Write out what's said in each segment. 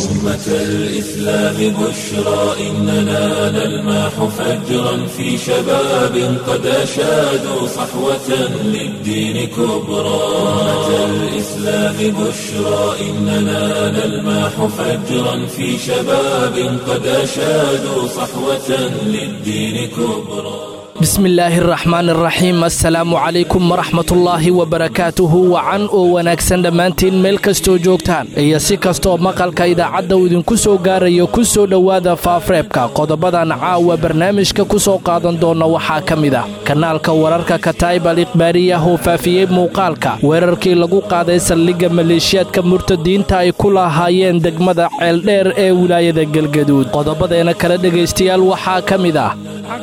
أمة الإسلام بشرى إننا نلمح فجرا في شباب قد أشادوا صحوة للدين كبرى أمة الإسلام بشرى إننا نلمح فجرا في شباب قد أشادوا صحوة للدين كبرى bismillaahi araxmaan araxiim assalaamu calaykum waraxmatullaahi wabarakaatuhu wacan oo wanaagsan dhammaantiin meel kastoo joogtaan iyo si kastooo maqalka idaacadda uu idinku soo gaarayo ku soo dhowaada faafreebka qodobadan caawa barnaamijka ku soo qaadan doona waxaa ka mid ah kanaalka wararka kataib al ikhbaariyah oo faafiyey muuqaalka weerarkii lagu qaaday saldhigga maleeshiyaadka murtadiinta ay ku lahaayeen degmada ceeldheer ee wilaayada galgaduud qodobadeena kale dhegaystayaal waxaa ka mid ah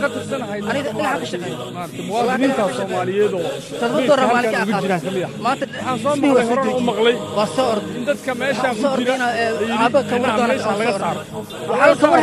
muwaadiniinta soomaaliyeed oo halkan ugu jiraan ka mid ah waxaan soo maqlay horena u maqlay in dadka meeshaan ku jira inaan meeshaan laga saaro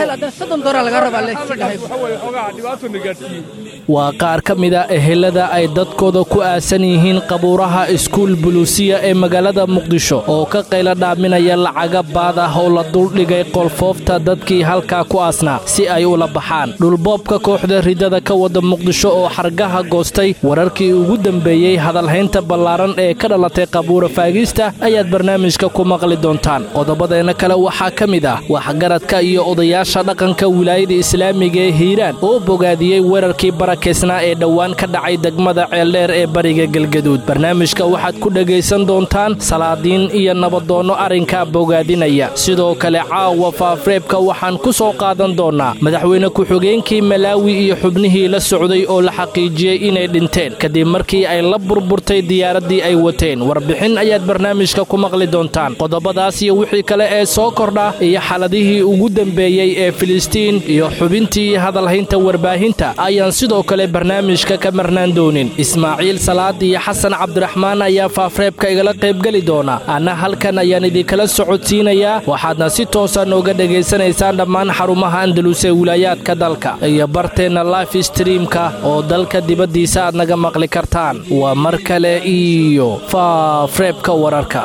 xoogaa dhibaatona gaadhsiiyey waa qaar ka mid a ehelada ay dadkooda ku aasan yihiin qabuuraha iskuul buluusiya ee magaalada muqdisho oo ka qaylo dhaaminaya lacaga baad ah oo la duldhigay qolfoofta dadkii halkaa ku aasnaa si ay ula baxaan dhulboobka kooxda ridada ka wada muqdisho oo xargaha goostay wararkii ugu dambeeyey hadalhaynta ballaaran ee ka dhalatay qabuura faagista ayaad barnaamijka ku maqli doontaan qodobadeena kale waxaa ka mid ah waxgaradka iyo odayaasha dhaqanka wilaayada islaamiga ee hiiraan oo bogaadiyey weerarkii barakeysnaa ee dhowaan ka dhacay degmada ceeldheer ee bariga galgaduud barnaamijka waxaad ku dhegaysan doontaan salaadiin iyo nabadoonno arrinkaa bogaadinaya sidoo kale caawa faafreebka waxaan ku soo qaadan doonnaa madaxweyne ku-xigeenkii malaawi iyo xubnihii la socday oo la xaqiijiyey inay dhinteen kadib markii ay la burburtay diyaaraddii ay wateen warbixin ayaad barnaamijka ku maqli doontaan qodobadaas iyo wixii kale ee soo kordha iyo xaladihii ugu dambeeyey ee filistiin iyo xubintii hadalhaynta warbaahinta ayaan sidoo kale barnaamijka ka marnaan doonin ismaaciil salaad iyo xasan cabdiraxmaan ayaa faafreebka igala qaybgeli doona anna halkan ayaan idinkala socodsiinayaa waxaadna si toosa nooga dhegaysanaysaan dhammaan xarumaha andalus ee wilaayaadka dalka iyo barteenna life streamka oo dalka dibaddiisa aad naga maqli kartaan waa mar kale iyo faafreebka wararka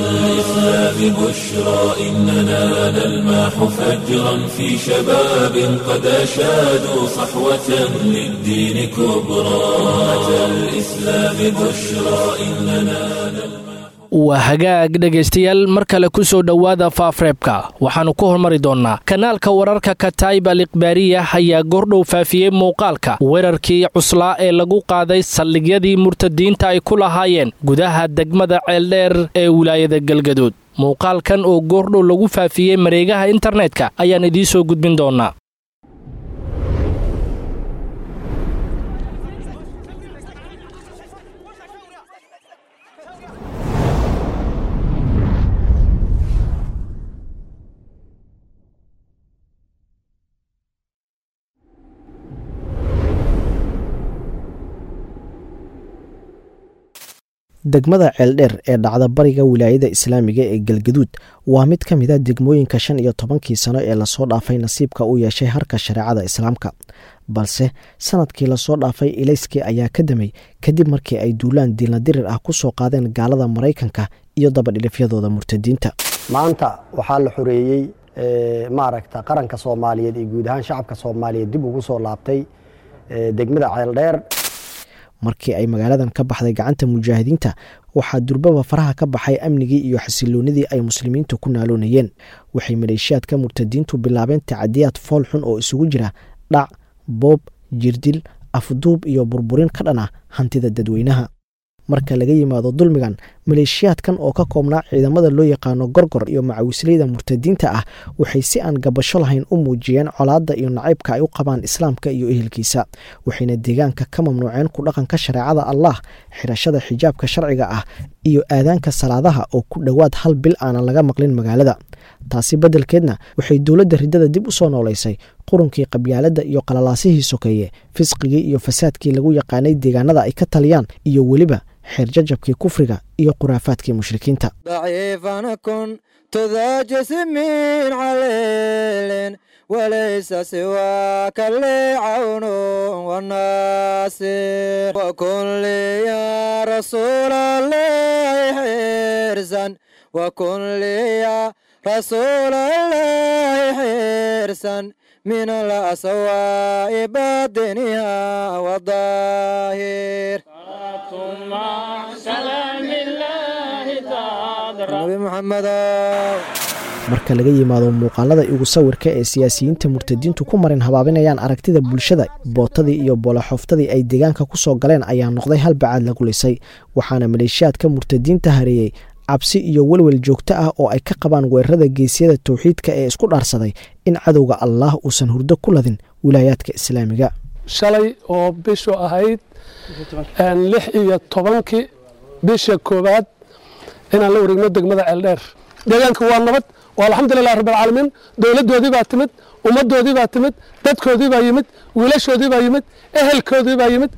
الإسلام بشرى إننا نلمح فجرا في شباب قد أشادوا صحوة للدين كبرى أمة الإسلام بشرى إننا نلمح waa hagaag dhegaystayaal mar kale ku soo dhowaada faafreebka waxaannu ku hormari doonnaa kanaalka wararka kataib al ikhbaariya ayaa goordhow faafiyey muuqaalka weerarkii cuslaa ee lagu qaaday saldhigyadii murtadiinta ay ku lahaayeen gudaha degmada ceeldheer ee wilaayada galgaduud muuqaalkan oo goordhow lagu faafiyey mareegaha internetka ayaan idiin soo gudbin doonnaa degmada ceeldheer ee dhacda bariga wilaayada islaamiga ee galgaduud waa mid ka mid a degmooyinka shan iyo tobankii sano ee lasoo dhaafay nasiibka u yeeshay harka shareecada islaamka balse sanadkii lasoo dhaafay ilayskii ayaa ka damay kadib markii ay duulaan diilna dirir ah ku soo qaadeen gaalada maraykanka iyo dabadhilifyadooda murtadiinta maanta waxaa la xoreeyey maaragta qaranka soomaaliyeed iyo guud ahaan shacabka soomaaliyeed dib ugu soo laabtay degmada ceeldheer markii ay magaaladan ka baxday gacanta mujaahidiinta waxaa durbaba faraha ka baxay amnigii iyo xasiloonidii ay muslimiintu ku naaloonayeen waxay maleeshiyaadka murtadiintu bilaabeen tacadiyaad fool xun oo isugu jira dhac boob jirdil afduub iyo burburin ka dhan ah hantida dadweynaha marka laga yimaado dulmigan maleeshiyaadkan oo ka koobnaa ciidamada loo yaqaano gorgor iyo macawisleyda murtadiinta ah waxay si aan gabasho lahayn u muujiyeen colaadda iyo nacaybka ay u qabaan islaamka iyo ehelkiisa waxayna deegaanka ka mamnuuceen ku dhaqanka shareecada allah xirashada xijaabka sharciga ah iyo aadaanka salaadaha oo ku dhowaad hal bil aanan laga maqlin magaalada taasi beddelkeedna waxay dowladda riddada dib u soo noolaysay qurunkii qabyaaladda iyo qalalaasihii sokeeye fisqigii iyo fasaadkii lagu yaqaanay deegaanada ay ka taliyaan iyo weliba xeerjajabkii kufriga iyo khuraafaadkii mushrikiinta ضعيفا كنت ذا جسم عليل وليس سواك اللي عون والناصر وكن لي يا رسول الله حرزا وكن لي يا رسول الله حرصا من الأسواء باطنها والظاهر نبي محمد marka laga yimaado muuqaalada igu sawirka ee siyaasiyiinta murtadiintu ku marin habaabinayaan aragtida bulshada bootadii iyo boolaxooftadii ay deegaanka ku soo galeen ayaa noqday hal bacaad lagu lisay waxaana maleeshiyaadka murtadiinta hareeyey cabsi iyo welwel joogto ah oo ay ka qabaan weerarada geesyada towxiidka ee isku dhaarsaday in cadowga allaah uusan hurdo ku ladin wilaayaadka islaamiga shalay oo bishu ahayd lix iyo tobankii bisha koowaad inaan la wareegno degmada ceeldheer deegaanka waa nabad waa alxamdulilah rabbilcaalamiin dowladdoodii baa timid ummaddoodii baa timid dadkoodii baa yimid wiilashoodii baa yimid ehelkoodii baa yimid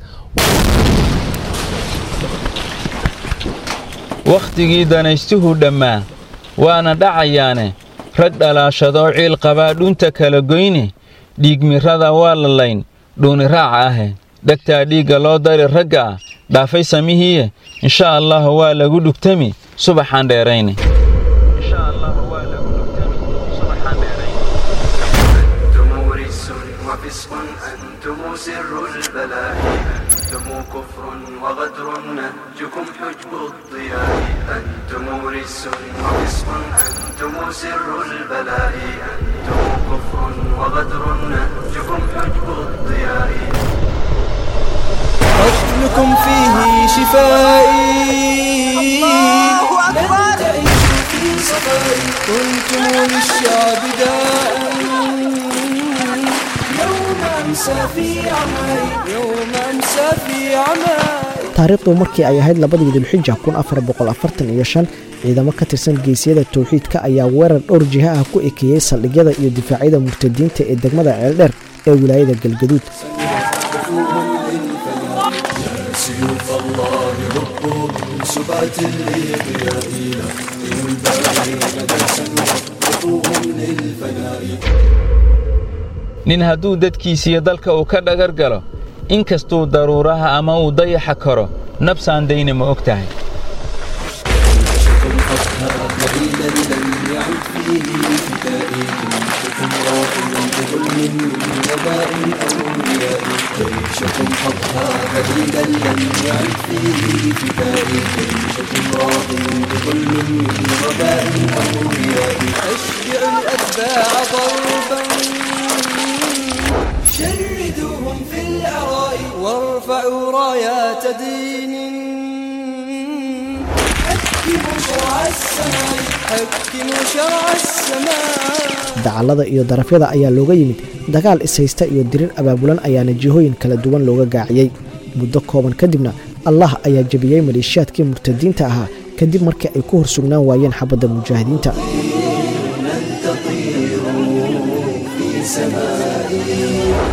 wakhtigii danaystuhu dhammaa waana dhacayaane rag dhalaashadoo ciil qabaa dhunta kala goyne dhiigmirrada waa la layn dhuuni raaca ahe dhegtaa dhiigga loo dari ragga ah dhaafay samihiiye insha allah waa lagu dhugtami subaxaan dheerayne أنتم سر البلاء أنتم كفر وغدر نهجكم حجب الضياء أنتم رس وفسق أنتم سر البلاء أنتم كفر وغدر نهجكم حجب الضياء قتلكم فيه شفائي لن تعيشوا في صفائي كنتم للشعب داء يوم أمسى في عمائي يوم أمسى في عمائي taariikhdu markii ay ahayd labadii dulxija kun afar boqol afartan iyo shan ciidamo ka tirsan geesiyada towxiidka ayaa weerar dhowr jiha ah ku ekeeyey saldhigyada iyo difaacyada murtadiinta ee degmada ceeldheer ee wilaayada galgaduud سيوف الله هبوا من سبات الإضياء لكن الباقين درسا وقفوهم للفناء nin hadduu dadkiisiyo dalka uu ka dhagar galo in kastuu daruuraha ama uu dayaxa karo nabsaan dayna ma og tahay قليلا لم يعد فيه فدائي جيشكم راحلا بظلم من وباء الأولياء جيشكم حظها قليلا لم يعد فيه فدائي جيشكم راحلا بظلم من وباء الأولياء أشجع الأتباع ضربا شردوهم في العراء وارفعوا رايات دين حكموا شرع السماء حكموا شرع السماء dacallada iyo darafyada ayaa looga yimid dagaal ishaysta iyo dirir abaabulan ayaana jihooyin kala duwan looga gaaciyey muddo kooban kadibna allah ayaa jebiyey maleeshiyaadkii murtadiinta ahaa kadib markii ay ku hor sugnaan waayeen xabadda mujaahidiinta لن تطيروا في سمائي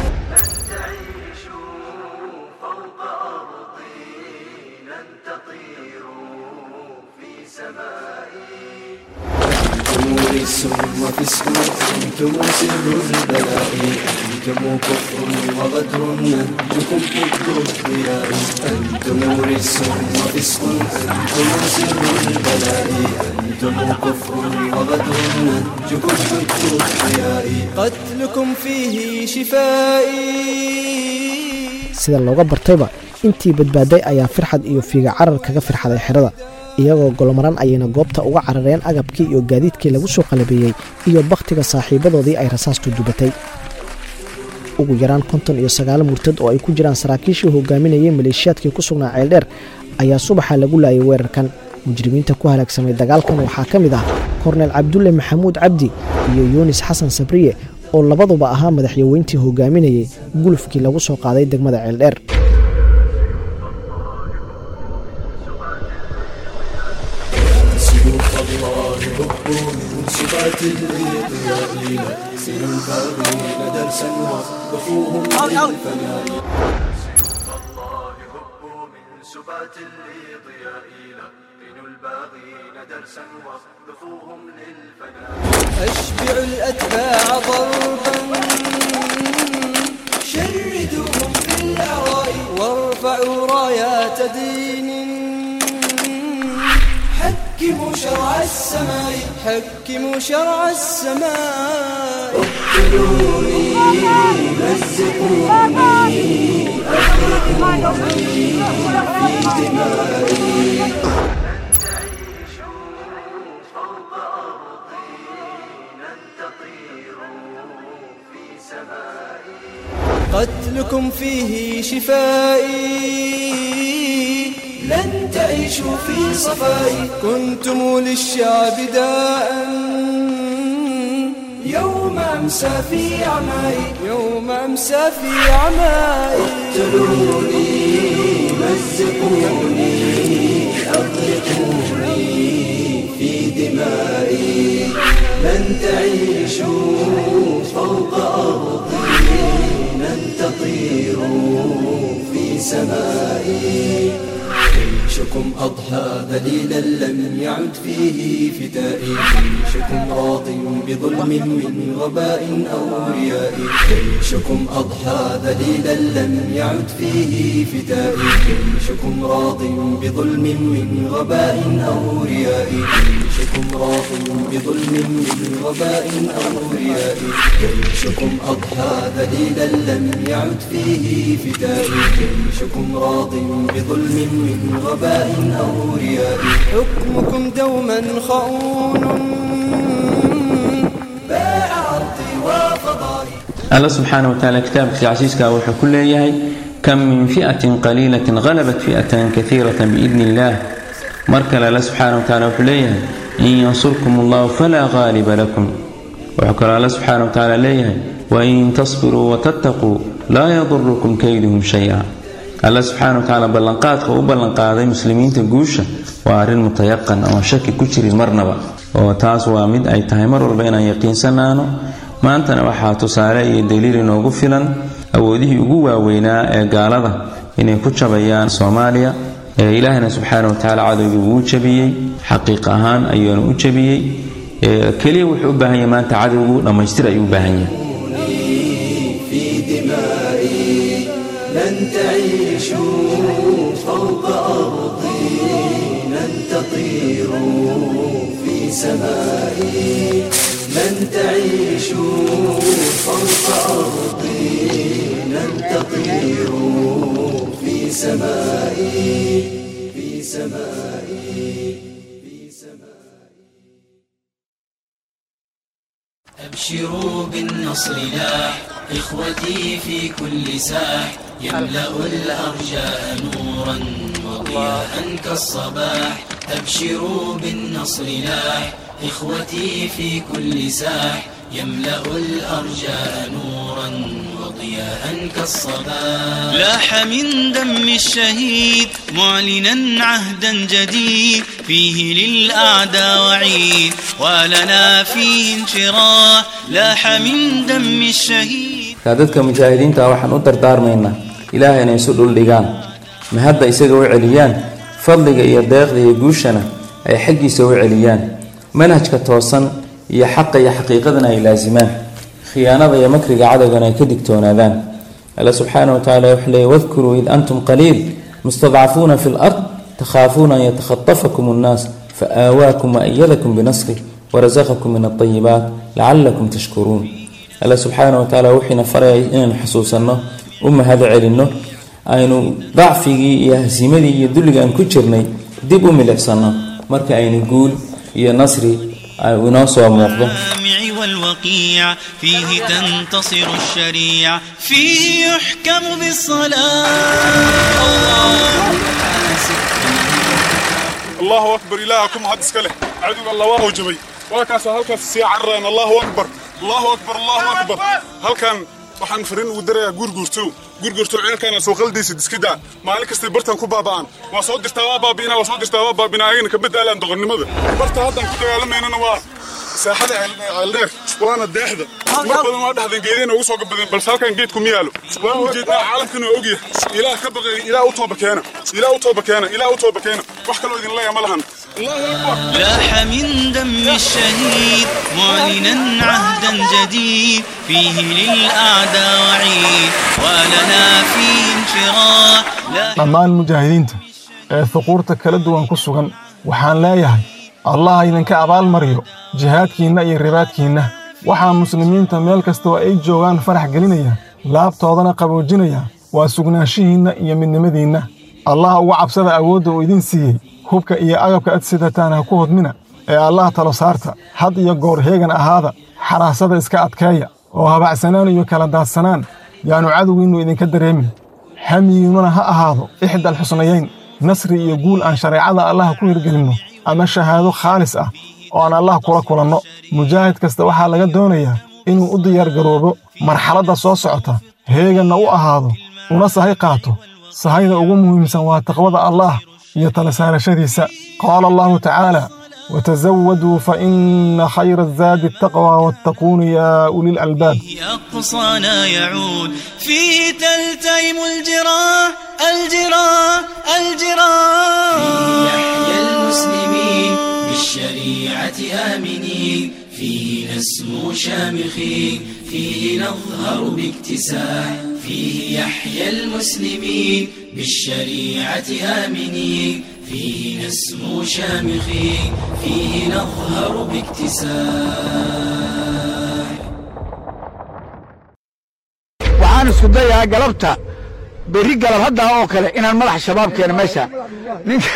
أنتم رس وفسق أنتم سر البلاء أنتم كفر وغدر نهجكم حب الضياء أنتم رس وفسق أنتم سر البلاء أنتم كفر وغدر نهجكم حب الضياء قتلكم فيه شفائي sida looga bartayba intii badbaaday ayaa firxad iyo fiiga carar kaga firxaday xerada iyagoo golomaran ayayna goobta uga carareen agabkii iyo gaadiidkii lagu soo qalabeeyey iyo bakhtiga saaxiibadoodii ay rasaastu dubatay ugu yaraan konton iyo sagaalo murtad oo ay ku jiraan saraakiishii hogaaminayay maleeshiyaadkii ku sugnaa ceeldheer ayaa subaxa lagu laayay weerarkan mujrimiinta ku halaagsamay dagaalkan waxaa ka mid ah korneel cabdulle maxamuud cabdi iyo yuunis xasan sabriye oo labaduba ahaa madaxyaweyntii hogaaminayay gulufkii lagu soo qaaday degmada ceeldheer سيوف الله هبوا من سبات الإضياء سير الباغين درسا وقفوهم للفناء سيوف الله هبوا من سبات الإضياء لقنوا الباغين درسا وقفوهم للفناء أشبع الأتباع ضربا شردوهم في العراء وارفعوا رايات دين حكموا شرع السماء حكموا شرع السماء اقتلوني مزقوني أغرقوني في دمائي قتلكم فيه شفائي لن تعيشوا في صفائي كنتم للشعب داء يوم أمسى في عمائي يوم أمسى في عمائي اقتلوني مزقوني أغرقوني في دمائي لن تعيشوا فوق أرضي لن تطيروا في سمائي جيشكم أضحى ذليلا لم يعد فيه فتائي جيشكم راض بظلم من غباء أو رياء جيشكم أضحى ذليلا لم يعد فيه فتائي جيشكم راض بظلم من غباء أو رياء جيشكم راض بظلم من غباء أو رياء جيشكم أضحى ذليلا لم يعد فيه فتائي جيشكم راض بظلم من غباء أو رياء حكمكم دوما خؤون باع أرضي وفضائي alla subxaana wa tacaala kitaabkiisa casiiska wuxuu ku leeyahay kam min fi'atin qaliilatin halabat fi'atan kaiiratan biidni illaah mar kale alla subxaana wa tacaala wuxuu leeyahay in yansurkum allahu falaa qaaliba lakum wuxuu kaloo alla subxaana wa tacaala leeyahay wain tasbiruu watattaquu laa yadurukum kayduhum shay-a alla subxaana wa tacaala ballanqaadka u ballanqaaday muslimiinta guusha waa arrin mutayaqan oon shaki ku jirin marnaba oo taas waa mid ay tahay mar walba inaan yaqiinsanaano maantana waxaa tusaale iyo daliil inoogu filan awoodihii ugu waaweynaa ee gaalada inay ku jabayaan soomaaliya ee ilaahna subxaana wa tacaala cadowgii wuu jabiyey xaqiiq ahaan ayuuna u jabiyey keliya wuxuu u baahan yahay maanta cadowgu dhammaystir ayuu u baahan yahay في دمائي لن تعيشوا فوق أرضي لن تطيروا في سمائي لن تعيشوا فوق أرضي لن تطيروا في سمائي في سمائي في سمائي أبشروا بالنصر لاح إخوتي في كل ساح يملأ الأرجاء نورا وضياء كالصباح أبشروا بالنصر لاح إخوتي في كل ساح يملأ الأرجاء نورا وضياء كالصباح لاح من دم الشهيد معلنا عهدا جديد فيه للأعداء وعيد ولنا فيه انشراح لاح من دم الشهيد markaa dadka mujaahidiinta waxaan u dardaarmaynaa ilaahay inay isu dhuldhigaan ma hadda isaga u celiyaan fadliga iyo deeqda iyo guushana ay xaggiisa u celiyaan manhajka toosan iyo xaqa iyo xaqiiqadana ay laasimaan khiyaanada iyo makriga cadowgana ay ka digtoonaadaan alla subxaana wa tacala wuxuu leeyay wadkuruu id antum qaliil mustadcafuuna fi lard takhaafuuna an yatakhatafakum annaas faآawaakum waأyadakum binasrih warazaqakum min alطayibaat lacalakum tashkuruun alla subxaana wa tacaala wuxiina faraya inaynu xusuusanno u mahad celinno aynu dacfigii iyo hasiimadii iyo dulliga aan ku jirnay dib u milicsano marka aynu guul iyo nasri inoo soo muuqdo الجامع والوقيع فيه تنتصر الشريعة فيه يحكم بالصلاة الله أكبر إلهكم هذا سكله عدو الله وهو جبي وكاس هلك سي عران الله أكبر الله أكبر الله أكبر هل كان waxaan farin ugu darayaa guurguurto guurguurto ceelkaana soo qaldiisa diskida maalin kasta bartan ku baaba'an waa soo dirtaa waa baabi'ina waa soo dirtaa waa baabina ayagana ka bedaalaan doqonnimada barta haddan ku dagaalameynana waa saaxada ceeldheer waana deexda mar badan waa dhexdan geedeen ugu soo gabadeen balse halkan geedku ma yaalo waa ujeednaa caalamkan waa ogyahay ilaah ka baqay ilaah u tooba keena ilaah u tooba keena ilaah u tooba keena wax kaloo idin leeya ma lahan لاح من دم الشهيد معلنا عهدا جديد فيه للأعداء وعيد ولنا فيه انشراح لا dhammaan mujaahidiinta ee huquurta kala duwan ku sugan waxaan leeyahay allah idinka abaalmariyo jihaadkiinna iyo ribaadkiinna waxaa muslimiinta meel kastoo ay joogaan farax gelinaya laabtoodana qaboojinaya waa sugnaanshihiinna iyo midnimadiinna allah uga cabsada awoodda uu idiin siiyey hubka iyo agabka ad sidataan ha ku hodmina ee allah talo saarta had iyo goor heegan ahaada xaraasada iska adkeeya oo habacsanaan iyo kala daadsanaan yaannu cadowgiinnu idinka dareemin hamiyiinnuna ha ahaado ixdal xusnayayn nasri iyo guul aan shareecada allah ku hirgelinno ama shahaado khaalis ah oo aan allah kula kulanno mujaahid kasta waxaa laga doonayaa inuu u diyaargaroobo marxaladda soo socota heeganna u ahaado una sahay qaato sahayda ugu muhiimsan waa taqwada allaah iyo tala saarashadiisa qaala allahu tacaala وتزودوا فإن خير الزاد التقوى واتقون يا أولي الألباب أقصانا يعود فيه تلتئم الجراح الجراح الجراح فيه يحيى المسلمين بالشريعة آمنين فيه نسمو شامخين فيه نظهر باكتساح فيه يحيى المسلمين بالشريعة آمنين فيه نسمو شامخين فيه نظهر باكتساح waxaan isku dayaa galabta berri galab haddaa oo kale inaan madaxa shabaab keeno meesha ninka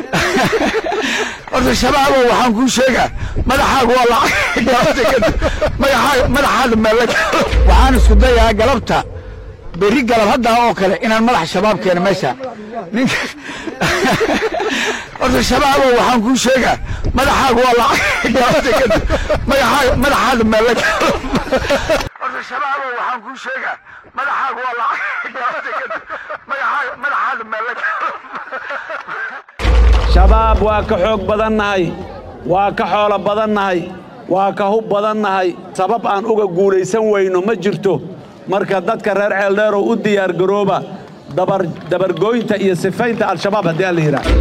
horta shabaabo waxaan kuu sheegaa madaxaagu waa lacag galabta kadib madaxaa- madaxaada meela waxaan isku dayaa galabta berri galab haddaa oo kale inaan madaxa shabaab keeno meesha ninka horta shabaabo waxaan kuu sheegaa madaxaagu waa lacag galabta kadib madaxaa- madaxaada meela horta shabaabo waxaan kuu sheegaa madaxaagu waa lacag galabta kadib madaxaa- madaxaada meela shabaab waa ka xoog badannahay waa ka xoolo badannahay waa ka hub badannahay sabab aan uga guulaysan weyno ma jirto marka dadka reer ceeldheerow u diyaargarooba dabar dabargooynta iyo sifaynta al-shabaab haddii aan la yidhaah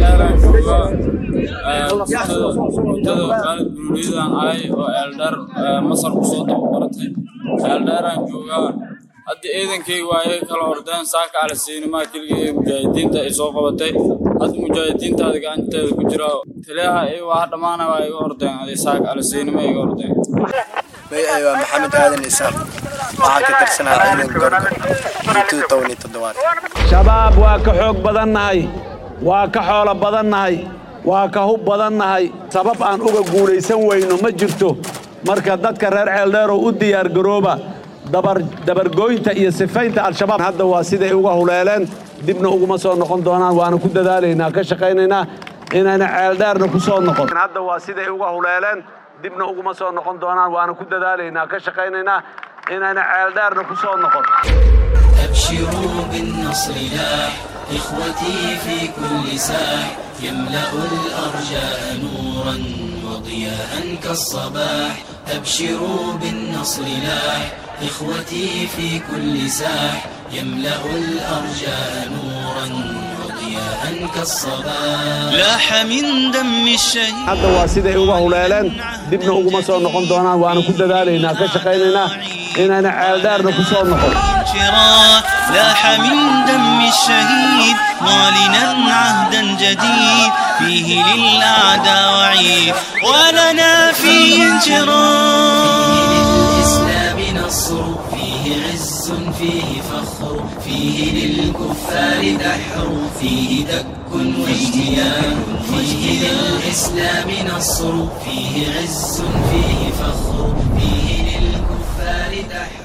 mudada kaalid buruuliyadaan ahay oo eeldheer masar ku soo tababaratay eeldheeraan joogaa hadda ciidankayga waa iga kala ordeen saaka alasiinimaa keligii ee mujaahidiinta ay soo qabatay hadda mujaahidiintaada gacanteeda ku jira taliyaha iyaga waa dhammaana waa iga ordeen aday saaka alasiinima iga ordeen magacay waa maxamed aadan isaaq waxaan ka tirsanaa ciidanka gorgor intuu tobani toddobaad shabaab waa ka xoog badannahay waa ka xoolo badannahay waa ka hub badannahay sabab aan uga guulaysan weyno ma jirto marka dadka reer ceeldheerow u diyaargarooba dabar dabargooynta iyo sifaynta al-shabaab hadda waa siday uga huleeleen dibna uguma soo noqon doonaan waana ku dadaalaynaa ka shaqaynaynaa inayna ceeldheerna ku soo noqon hadda waa siday uga huleeleen dibna uguma soo noqon doonaan waana ku dadaalaynaa ka shaqaynaynaa inayna ceeldheerna ku soo noqon أبشروا بالنصر لاح إخوتي في كل ساح يملأ الأرجاء نورا وضياء كالصباح أبشروا بالنصر لاح إخوتي في كل ساح يملأ الأرجاء نورا وضياء كالصباح لاح من دم الشهيد hadda waa siday uga huleeleen dibna uguma soo noqon doonaan waana ku dadaalaynaa ka shaqaynaynaa inayna ceeldheerna ku soo noqon انشراح لاح من دم الشهيد معلنا عهدا جديد فيه للأعداء وعيد ولنا فيه انشراح للإسلام نصر فيه عز فيه فخر فيه للكفار دحر فيه دك واجتيان فيه للإسلام نصر فيه عز فيه فخر فيه للكفار دحر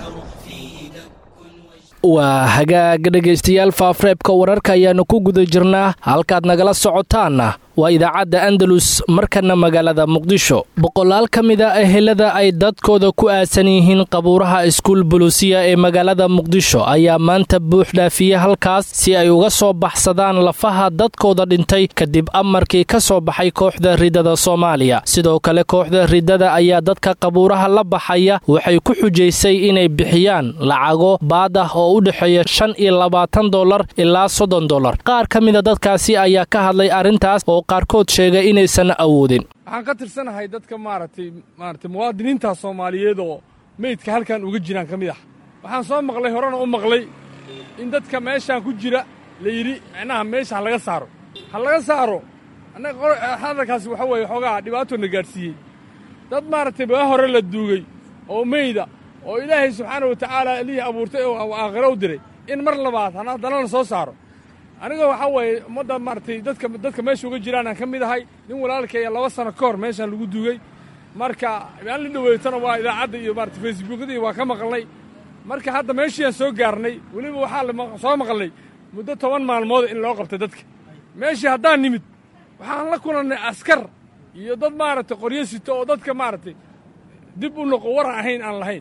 waa hagaag dhegaystayaal faafreebka wararka ayaannu ku guda jirnaa halkaad nagala socotaanna waa idaacadda andalus markana magaalada muqdisho boqolaal ka mid a ehelada ay dadkooda ku aasan yihiin qabuuraha iskuul buluusiya ee magaalada muqdisho ayaa maanta buux dhaafiye halkaas si ay uga soo baxsadaan lafaha dadkooda dhintay kadib amarkii ka soo baxay kooxda ridada soomaaliya sidoo kale kooxda ridada ayaa dadka qabuuraha la baxaya waxay ku xujaysay inay bixiyaan lacago baad ah oo u dhexeeya shan iyo labaatan dolar ilaa soddon dolar qaar ka mida dadkaasi ayaa ka hadlay arrintaas oo qaarkood sheegay inaysan awoodin waxaan ka tirsanahay dadka maaragtay maaragtay muwaadiniinta soomaaliyeed oo meydka halkan uga jiraan ka mid ah waxaan soo maqlay horena u maqlay in dadka meeshaan ku jira la yidhi micnaha meesha ha laga saaro ha laga saaro annaga hadalkaasi waxa weeye xoogaa dhibaatona gaadhsiiyey dad maaragtay baa hore la duugay oo meyda oo ilaahay subxaana wa tacaala lihii abuurtay oo aakhiro u diray in mar labaad haddana la soo saaro aniga waxaa weeye ummadda maaragtay dadka dadka meesha uga jiraanaan ka mid ahay nin walaalkaya laba sano ka hor meeshaan lagu duugay marka aan la dhaweetana waa idaacadda iyo maarata facebookadii waa ka maqalnay marka hadda meeshiiaan soo gaarnay weliba waxaa soo maqalnay muddo toban maalmood in loo qabtay dadka meeshii haddaan nimid waxaan la kulannay askar iyo dad maaragtay qoryo sito oo dadka maaragtay dib u noqo waran ahayn aan lahayn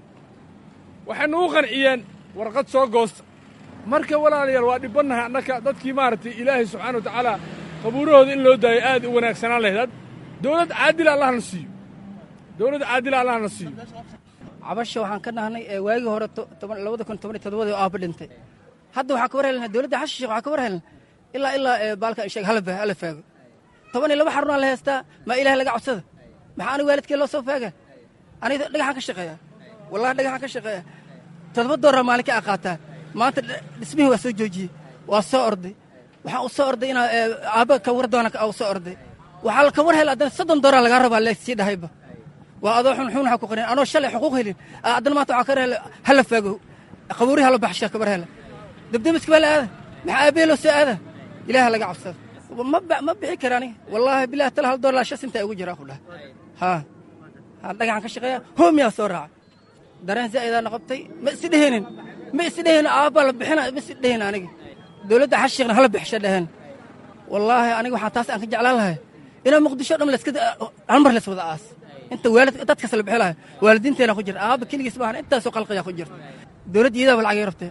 waxay nagu qanciyeen warqad soo goosta marka walaalayaal waa dhibbannahay annaka dadkii maaragtay ilaahay subxaana wa tacaala qabuurahooda in loo daayo aad u wanaagsanaan lahayd dowlad caadila allahna siiyo dowlad caadila allahna siiyo cabasha waxaan ka nahnay ee waagii hore labada kun toban iyo todobadii oo aabba dhintay hadda waxaa ka war helnaa dowladda xashi sheekh waxaa ka war helnaa ilaa ilaa baalka sheeg hala hala faago toban iyo laba xarunaa la heystaa maa ilaah laga codsada maxaa aniga waalidkee loo soo faaga aniga dhagaxaan ka shaqeeya wallahi dhagaxaan ka shaqeeya todoba dooraa maalin ka aqaataa maanta dhismihii waa soo joojiyey waa soo orday waxaan u soo orday inaa aabba ka war doona u soo orday waxaa ka war hel haddana soddon dooraa lagaa rabaa leesii dhahayba waa adoo xunxun waxaa ku qorin anoo shalay xuquuq helin haddana maanta waxaa ka hela hala faago qabuurihi hala baxsha kabar hela debdemiska baa la aada maxaa aabbahe loo soo aada ilaaha laga cabsada ma bixi kara aniga wallaahi bilahi tala hal doollar shas intaa ugu jiraa ku dhaha haa haa dhagaxan ka shaqeeya hoomiyaa soo raaca dareen zaa'idaa noqotay ma isi dheheenin ma isi dheheen aabbaa la bixina ma isi dheheen aniga dowladda xashiiqna hala bixisha dheheen wallaahi aniga waxaan taas aan ka jeclaan lahay inaa muqdisho dham laska hal mar lays wada aas inta waalid dadkaas la bixi lahay waalidiinteena ku jirta aabba keligiis maahan intaasoo qalqiyaa ku jirta dowladda iyadaaba lacagay rabtee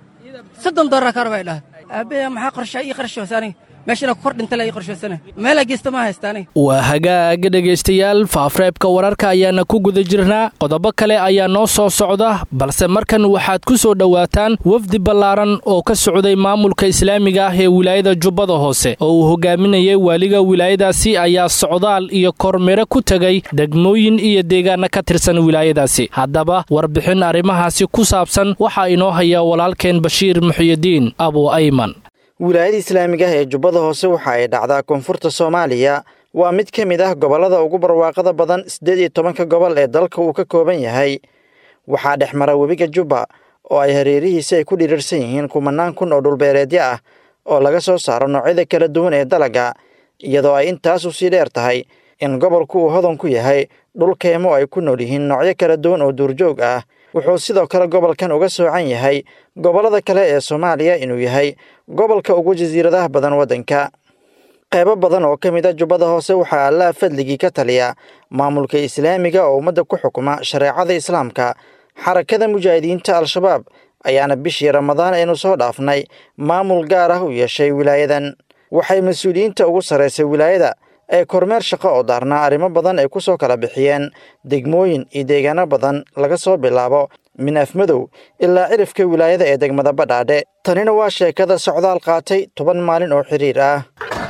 soddon doolar ka rabay dhahay aabbahe maxaa qorshaa ii qarashoosa aniga meeshana ku kor dhintala ii qorshoosana meelaa geesta ma haysta aniga waa hagaaga dhegaystayaal faafreebka wararka ayaana ku guda jirnaa qodobo kale ayaa noo soo socda balse markan waxaad ku soo dhowaataan wafdi ballaaran oo ka socday maamulka islaamiga ah ee wilaayada jubbada hoose oo uu hogaaminayay waaliga wilaayadaasi ayaa socdaal iyo kormiro ku tegay degmooyin iyo deegaana ka tirsan wilaayadaasi haddaba warbixin arrimahaasi ku saabsan waxaa inoo haya walaalkeen bashiir muxyidiin abu ayman wilaayada islaamiga ah ee jubbada hoose waxa ay dhacdaa koonfurta soomaaliya waa mid ka mid ah gobollada ugu barwaaqada badan siddeed iyo tobanka gobol ee dalka uu ka kooban yahay waxaa dhex mara webiga jubba oo ay hareerihiisa ay ku dhirirsan yihiin kumanaan kun oo dhulbeereedyo ah oo laga soo saaro noocyada kala duwan ee dalagga iyadoo ay intaas u sii dheer tahay in gobolku uu hodan ku yahay dhul keemo ay ku nool yihiin noocyo kala duwan oo duurjoog ah wuxuu sidoo kale gobolkan uga soocan yahay gobollada kale ee soomaaliya inuu yahay gobolka ugu jasiiradaha badan waddanka qaybo badan oo ka mid a jubbada hoose waxaa allaha fadligii ka taliya maamulka islaamiga oo ummadda ku xukuma shareecada islaamka xarakada mujaahidiinta al-shabaab ayaana bishii ramadaan aynu soo dhaafnay maamul gaar ah u yeeshay wilaayadan waxay mas-uuliyiinta ugu sarraysay wilaayada ee kormeer shaqo oo daarnaa arrimo badan ay ku soo kala bixiyeen degmooyin iyo deegaano badan laga soo bilaabo minaaf madow ilaa cirifka wilaayada ee degmada badhaadhe tanina waa sheekada socdaal qaatay toban maalin oo xiriir ah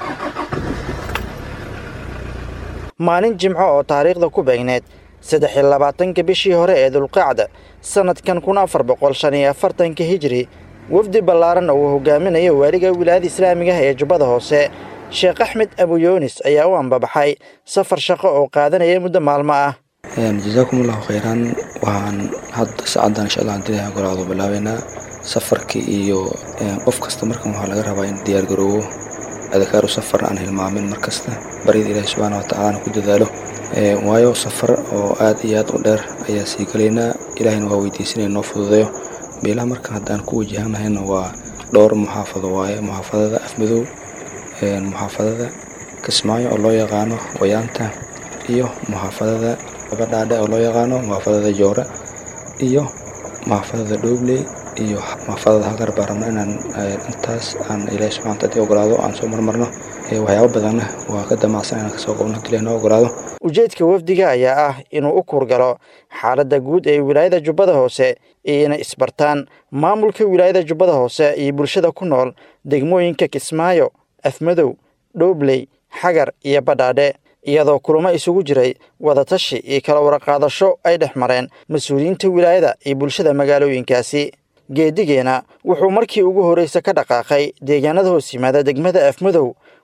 maalin jimco oo taariikhda ku beegneed saddex iyo labaatanka bishii hore ee dulqacda sannadkan kun afar boqol shan iyo afartanka hijiri wafdi ballaaran oo uu hogaaminayo waaliga wilaayada islaamiga ah ee jubbada hoose sheekh axmed abuyoonis ayaa u ambabaxay safar shaqo oo qaadanaya muddo maalmo ah jasaakum allahu khayran waxaan hadda saacaddan insha allah dilaha golaado bilaabeynaa safarkii iyo qof kasta markan waxaa laga rabaa in diyaar garoowo adakaaru safar aan hilmaamin mar kasta baryada ilaahi subxaana wa tacaalana ku dadaalo waayo safar oo aad iyo aad u dheer ayaa sii galaynaa ilaahayna waa weydiisanaya noo fududeeyo meelaha markan haddaan ku wajahanahayna waa dhowr muxaafado waaye muxaafadada afmadow muxaafadada kismaayo oo loo yaqaano wayaanta iyo muxaafadada badhaadhe oo loo yaqaano muxaafadada joore iyo muxaafadada dhoobley iyo muxaafadada halkar baan rabno inaan intaas aan ilaahi subxana wataala ogolaado aan soo marmarno waxyaabo badanna waa ka damacsan inaan kasoo qabno hadii ilahi noo ogolaado ujeedka wafdiga ayaa ah inuu u kuurgalo xaaladda guud ee wilaayada jubbada hoose iyo inay isbartaan maamulka wilaayada jubbada hoose iyo bulshada ku nool degmooyinka kismaayo afmadow dhoobley xagar iyo badhaadhe iyadoo kulamo isugu jiray wadatashi iyo kala waraqaadasho ay dhex mareen mas-uuliyiinta wilaayada iyo bulshada magaalooyinkaasi geedigeena wuxuu markii ugu horraysa ka dhaqaaqay deegaanada hoos yimaada degmada afmadow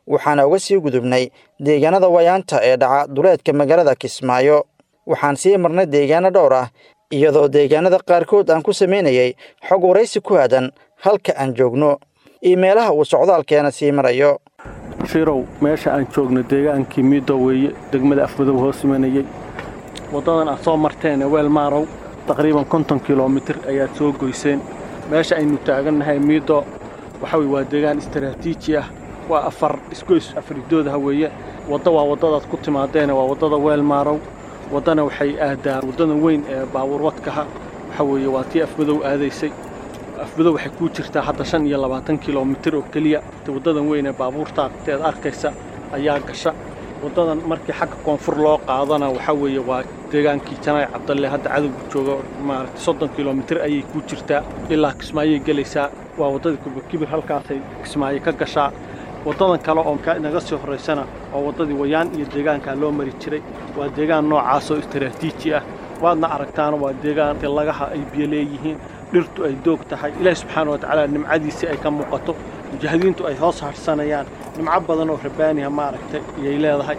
waxaana uga sii gudubnay deegaanada wayaanta ee dhaca duleedka magaalada kismaayo waxaan sii marnay deegaano dhowr ah iyadoo deegaanada qaarkood aan ku samaynayay xog waraysi ku aadan halka aan joogno iyo meelaha uu socdaalkeena sii marayo shirow meesha aan joogno deegaankii miido weeye degmada afmadow hoos imanayey waddadan aad soo marteene weelmaarow taqriiban konton kilomitir ayaad soo goyseen meesha aynu taagannahay miido waxa weye waa deegaan istaraatiiji ah waa afar isgoys afridoodaha weeye wadda waa waddadaad ku timaadeene waa waddada weelmaarow waddana waxay aadaa waddadan weyn ee baabuur wadkaha waxa weeye waa tii afmadow aadaysay afmadow waxay kuu jirtaa hadda shan iyo labaatan kilomitir oo keliya waddadan weyn ee baabuurta teed arkaysa ayaa gasha waddadan markii xagga koonfur loo qaadana waxaa weeye waa deegaankii janaay cabdalle hadda cadowga jooga maaragtay soddon kilomitir ayay kuu jirtaa ilaa kismaayay gelaysaa waa waddadii kubakibir halkaasay kismaayo ka gashaa waddadan kale oo naga sii horraysana waa waddadii wayaan iyo deegaankaa loo mari jiray waa deegaan noocaasoo istaraatiiji ah waadna aragtaana waa deegaan lagaha ay biyo leeyihiin dhirtu ay doog tahay ilaahi subxaana wa tacaala nimcadiisii ay ka muuqato mujaahidiintu ay hoos hadhsanayaan nimco badan oo rabbaaniha maaragtay iyay leedahay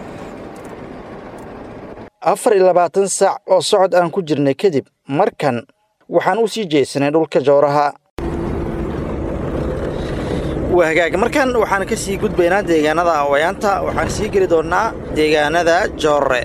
afar iyo labaatan saac oo socod aan ku jirnay kadib markan waxaan u sii jeesanay dhulka jowraha waa hagaag markan waxaan ka sii gudbaynaa deegaanada awayaanta waxaan sii geli doonnaa deegaanada joorre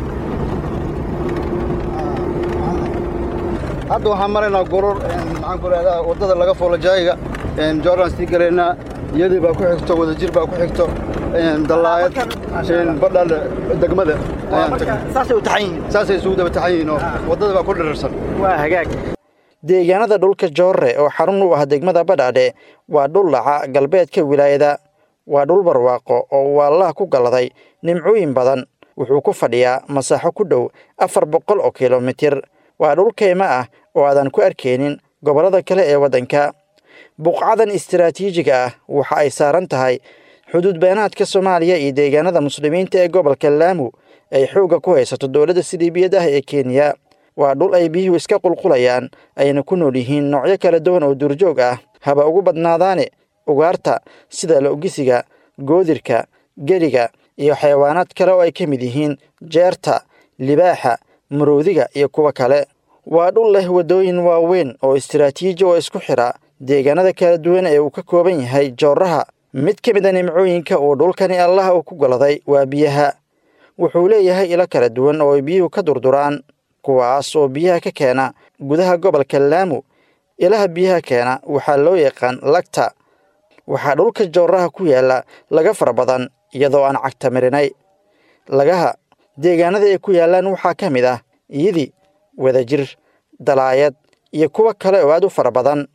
hadda waxaan maraynaa goror maxaan ku rahdaa waddada laga foolo jaayiga jooraan sii galaynaa iyadii baa ku xigto wadajir baa ku xigto dallaayad badhaale degmada saasay u taxan yihiin saasay isugu daba taxan yihiin oo waddada baa ku dhirirsan waa hagaag deegaanada dhulka joorre oo xarun u ah degmada badhaadhe waa dhul dhaca galbeedka wilaayada waa dhul barwaaqo oo uu allaah ku galladay nimcooyin badan wuxuu ku fadhiyaa masaaxo ku dhow afar boqol oo kilomitir waa dhul kayma ah oo aadan ku arkaynin gobollada kale ee waddanka buqcadan istaraatiijiga ah waxa ay saaran tahay xuduud beenaadka soomaaliya iyo deegaanada muslimiinta ee gobolka laamu ay xoogga ku haysato dowladda siliibiyad ah ee kenya waa dhul ay biyuhu iska qulqulayaan ayna ku nool yihiin noocyo kala duwan oo duurjoog ah haba ugu badnaadaane ugaarta sida lo'gisiga goodirka geriga iyo xayawaanaad kale oo ay ka mid yihiin jeerta libaaxa maroodiga iyo kuwa kale waa dhul leh waddooyin waaweyn oo istaraatiiji oo isku xidha deegaanada kala duwan ee uu ka kooban yahay jooraha mid ka mid a nimcooyinka uu dhulkani allaha uu ku goladay waa biyaha wuxuu leeyahay ilo kala duwan oo ay biyuhu ka durduraan kuwaas oo biyaha ka keena gudaha gobolka laamu ilaha biyaha keena waxaa loo yaqaan lagta waxaa dhulka jooraha ku yaalla laga fara badan iyadoo aan cagta marinay lagaha deegaanada ay ku yaallaan waxaa ka mid ah iyidi wadajir dalaayad iyo kuwo kale oo aad u fara badan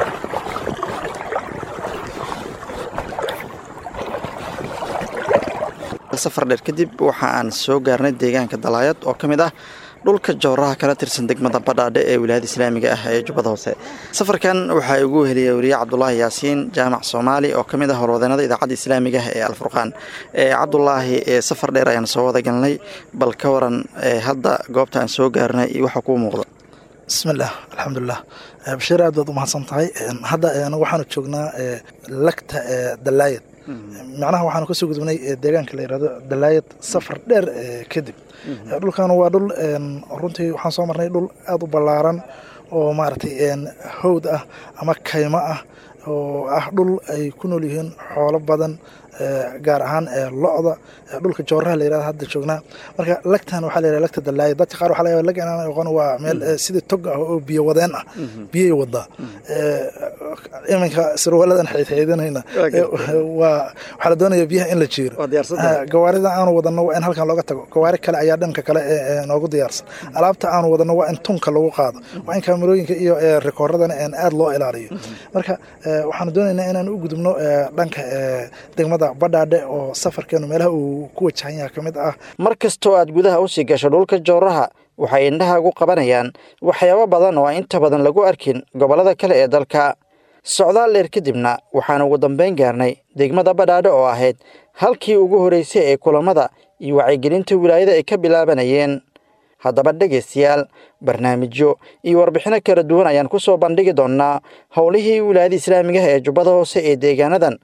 safar dheer kadib waxa aan soo gaarnay deegaanka dalaayad oo ka mid ah dhulka jooraha kala tirsan degmada badhaadhe ee wilaayada islaamiga ah ee jubbada hoose safarkan waxaa igu heliyay weriye cabdulaahi yaasiin jaamac soomaali oo ka mid ah horwadeenada idaacadda islaamiga ah ee alfurqaan cabdulaahi safar dheer ayaan soo wada galnay bal ka waran hadda goobta aan soo gaarnay iyo waxa kuu muuqda bismillaah alxamdulilah bashiir aad baad u mahadsan tahay hadda anagu waxaanu joognaa lagta dalaayad macnaha waxaanu kasoo gudubnay deegaanka la yirahdo dalaayad safar dheer kadib dhulkan waa dhul runtii waxaan soo marnay dhul aada u ballaaran oo maaragtay howd ah ama kaymo ah oo ah dhul ay ku nool yihiin xoolo badan gaar ahaan lo-da dhulka jooraha la yirahdo hadda joognaa marka lagtan waxaa la yirahda lagta dalaaya dadka qaar waxaa laga yaaba lag inaan aqoon waa meel sidii tog ah oo biyo wadeen ah biyay wadaa iminka sirwaaladan xeydxeydinayna waa waxaa la doonaya biyaha in la jiiro gawaarida aanu wadano waa in halkan looga tago gawaari kale ayaa dhanka kale noogu diyaarsan alaabta aanu wadano waa in tunka lagu qaado waa in kaamirooyinka iyo rikooradana aada loo ilaaliyo marka waxaanu doonaynaa inaan u gudubno dhanka degmada badhaadhe oo safarkeenu meelaha uu ku wajahan yaha ka mid ah mar kastoo aad gudaha u sii gasho dhulka jooraha waxay indhahaagu qabanayaan waxyaabo badan oo aan inta badan lagu arkin gobollada kale ee dalka socdaal dheer kadibna waxaan ugu dambayn gaarnay degmada badhaadhe oo ahayd halkii ugu horraysay ee kulammada iyo wacyigelinta wilaayada ay ka bilaabanayeen haddaba dhegaystayaal barnaamijyo iyo warbixino kala duwan ayaan ku soo bandhigi doonnaa howlihii wilaayada islaamigaha ee jubbada hoose ee deegaanadan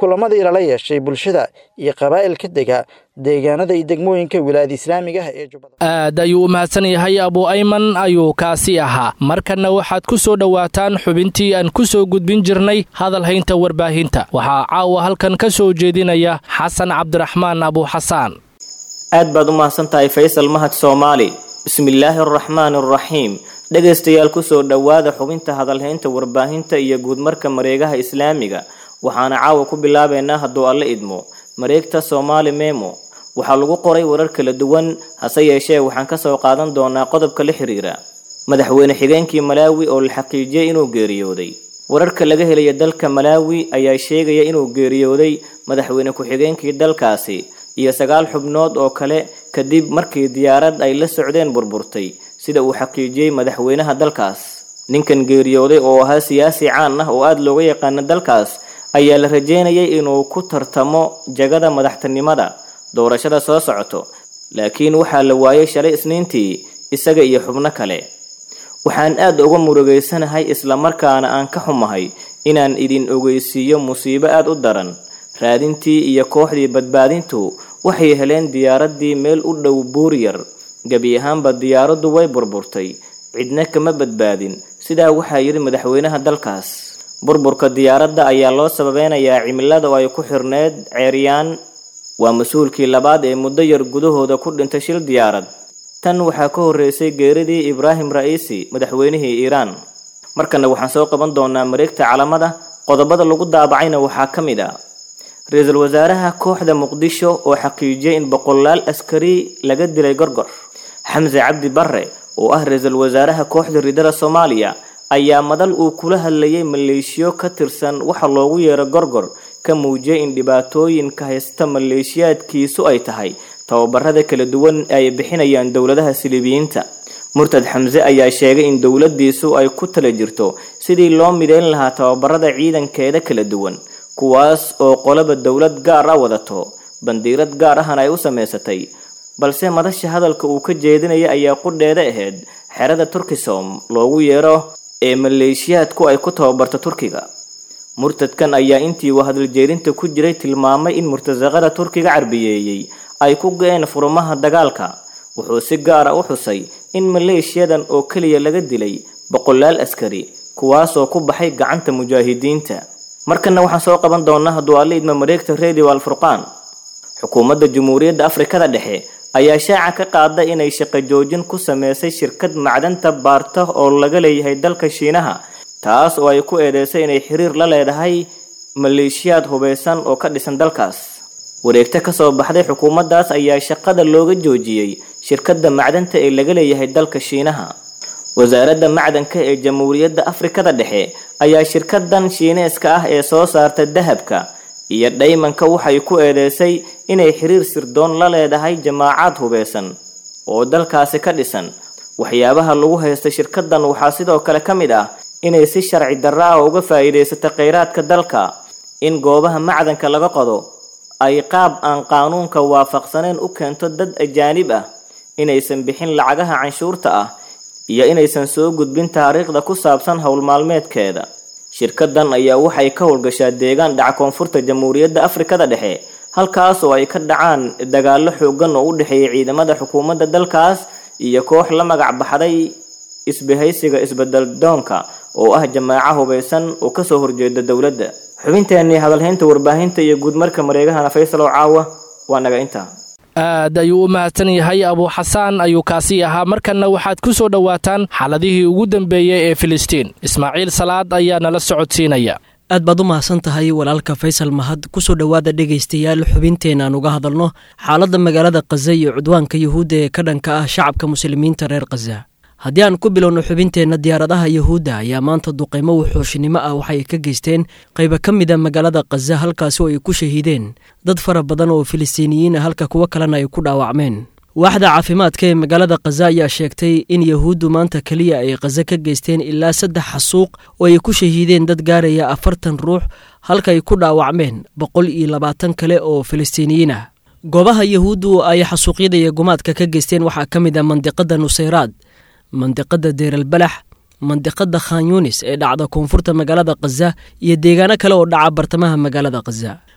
kulamadii lala yeeshay bulshada iyo qabaa'ilka dega deegaanada iyo degmooyinka wilaayada islaamiga ah ee jubbada aad ayuu u mahadsan yahay abu ayman ayuu kaasi ahaa markanna waxaad ku soo dhowaataan xubintii aan ku soo gudbin jirnay hadalhaynta warbaahinta waxaa caawa halkan ka soo jeedinaya xasan cabdiraxmaan abuuxasaan aad baad u mahadsan tahay faysal mahad soomaali bismillaahi araxmaani araxiim dhegaystayaal kusoo dhowaada xubinta hadalhaynta warbaahinta iyo guudmarka mareegaha islaamiga waxaana caawa ku bilaabaynaa hadduu alle idmo mareegta soomaali memo waxaa lagu qoray warar kala duwan hase yeeshee waxaan ka soo qaadan doonaa qodobka la xiriira madaxweyne xigeenkii malaawi oo la xaqiijiyey inuu geeriyooday wararka laga helaya dalka malaawi ayaa sheegaya inuu geeriyooday madaxweyne ku-xigeenkii dalkaasi iyo sagaal xubnood oo kale kadib markii diyaarad ay la socdeen burburtay sida uu xaqiijiyey madaxweynaha dalkaas ninkan geeriyooday oo ahaa siyaasi caan ah oo aada looga yaqaana dalkaas ayaa la rajeynayay inuu ku tartamo jagada madaxtinimada doorashada soo socoto laakiin waxaa la waayay shalay isniintii isaga iyo xubno kale waxaan aad uga murugaysanahay islamarkaana aan ka xumahay inaan idin ogeysiiyo musiibo aad u daran raadintii iyo kooxdii badbaadintu waxay heleen diyaaraddii meel u dhow buuryar gebi ahaanba diyaaraddu way burburtay cidna kama badbaadin sidaa waxaa yidhi madaxweynaha dalkaas burburka diyaaradda ayaa loo sababeynayaa cimilada oo ay ku xirneed ceeryaan waa mas-uulkii labaad ee muddo yar gudahooda ku dhintay shil diyaarad tan waxaa ka horreysay geeridii ibraahim ra'iisi madaxweynihii iiraan markana waxaan soo qaban doonaa mareegta calamada qodobada lagu daabacayna waxaa ka mid ah ra-iisul wasaaraha kooxda muqdisho oo xaqiijiyay in boqolaal askari laga dilay gorgor xamse cabdi barre oo ah ra-iisul wasaaraha kooxda ridada soomaaliya ayaa madal uu kula hadlayay maleeshiyo ka tirsan waxa loogu yeero gorgor ka muujiyay in dhibaatooyinka haysta maleeshiyaadkiisu ay tahay tababarada kala duwan ay bixinayaan dowladaha silibiyiinta murtad xamse ayaa sheegay in dowladiisu ay ku tala jirto sidii loo mideyn lahaa tababarada ciidankeeda kala duwan kuwaas oo qolaba dowlad gaar ah wadato bandiirad gaar ahana ay u samaysatay balse madasha hadalka uu ka jeedinaya ayaa qudheeda ahayd xerada turkisom loogu yeero ee maleeshiyaadku ay ku tababarto turkiga murtadkan ayaa intii uu hadaljeerinta ku jiray tilmaamay in murtasaqada turkiga carbiyeeyey ay ku go-een furumaha dagaalka wuxuu si gaara u xusay in maleeshiyadan oo keliya laga dilay boqolaal askari kuwaasoo ku baxay gacanta mujaahidiinta markana waxaan soo qaban doonaa hadduu alla idma mareegta radio alfurqaan xukuumadda jamhuuriyadda afrikada dhexe ayaa shaaca ka qaada inay shaqo joojin ku sameysay shirkad macdanta baarta oo laga leeyahay dalka shiinaha taas oo ay ku eedeysay inay xiriir la leedahay maleeshiyaad hubeysan oo ka dhisan dalkaas wareegto kasoo baxday xukuumaddaas ayaa shaqada looga joojiyey shirkadda macdanta ee laga leeyahay dalka shiinaha wasaaradda macdanka ee jamhuuriyadda afrikada dhexe ayaa shirkadan shiineeska ah ee soo saarta dahabka iyo dhaymanka waxay ku eedeysay inay xiriir sirdoon la leedahay jamaacaad hubeysan oo dalkaasi ka dhisan waxyaabaha lagu haysta shirkadan waxaa sidoo kale ka mid ah inay si sharci darra ah uga faa'iidaysato kheyraadka dalka in goobaha macdanka laga qodo ay qaab aan qaanuunka waafaqsaneyn u keento dad ajaanib ah inaysan bixin lacagaha canshuurta ah iyo inaysan soo gudbin taariikhda ku saabsan howlmaalmeedkeeda shirkadan ayaa waxay ka howlgashaa deegaan dhaca koonfurta jamhuuriyadda afrikada dhexe halkaas oo ay ka dhacaan dagaallo xoogan oo u dhexeeya ciidamada xukuumadda dalkaas iyo koox la magac baxday isbahaysiga isbedel doonka oo ah jamaaco hubeysan oo kasoo horjeeda dowladda xubinteenii hadalhaynta warbaahinta iyo guudmarka mareegahana faysal oo caawa waa naga intaa aad ayuu u mahadsan yahay abuuxasaan ayuu kaasi ahaa markanna waxaad ku soo dhowaataan xaaladihii ugu dambeeyey ee filistiin ismaaciil salaad ayaa nala socodsiinaya aad baad u mahadsan tahay walaalka faysal mahad kusoo dhowaada dhegaystayaal xubinteena aan uga hadalno xaaladda magaalada khaza iyo cudwaanka yuhuudda ee ka dhanka ah shacabka muslimiinta reer khaza haddii aan ku bilowno xubinteenna diyaaradaha yuhuudda ayaa maanta duqaymo wuxuushinimo ah waxay ka geysteen qayba ka mida magaalada khaza halkaasi oo ay ku shahiideen dad fara badan oo filistiiniyiin ah halka kuwo kalena ay ku dhaawacmeen waaxda caafimaadka ee magaalada khaza ayaa sheegtay in yahuuddu maanta keliya ay khaza ka geysteen ilaa saddex xasuuq oo ay ku shahiideen dad gaaraya afartan ruux halka ay ku dhaawacmeen boqol iyo labaatan kale oo filistiiniyiin ah goobaha yahuuddu ay xasuuqyada iyo gumaadka ka geysteen waxaa ka mid ah mandiqada nusayraad mandiqada deeralbalax mandiqada khan yunis ee dhacda koonfurta magaalada khaza iyo deegaano kale oo dhaca bartamaha magaalada khaza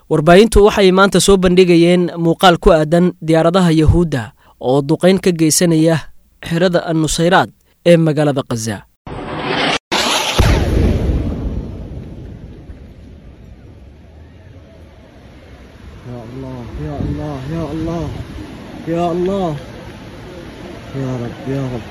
warbaahintu waxay maanta soo bandhigayeen muuqaal ku aadan diyaaradaha yahuudda oo duqayn ka geysanaya xerada annusayraad ee magaalada khaza يا الله يا الله يا الله يا رب يا رب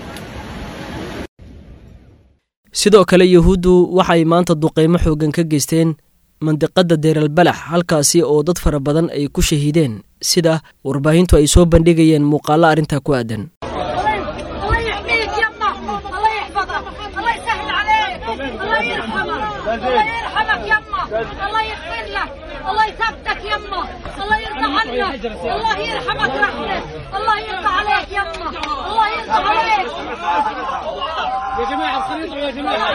sidoo kale yahuuddu waxay maanta duqaymo xooggan ka geysteen mandiqadda deeralbalax halkaasi oo dad fara badan ay ku shahiideen sida warbaahintu ay soo bandhigayeen muuqaallo arrintaa ku aadan الله يحميك يما الله يحفظك الله يسهل عليك الله يرحمك الله يرحمك يما الله يغفر لك الله يثبتك يما الله يرضى عنك الله يرحمك رحمة الله يرضى عليك يما الله يرضى عليك يا جماعة الخريطة يا جماعة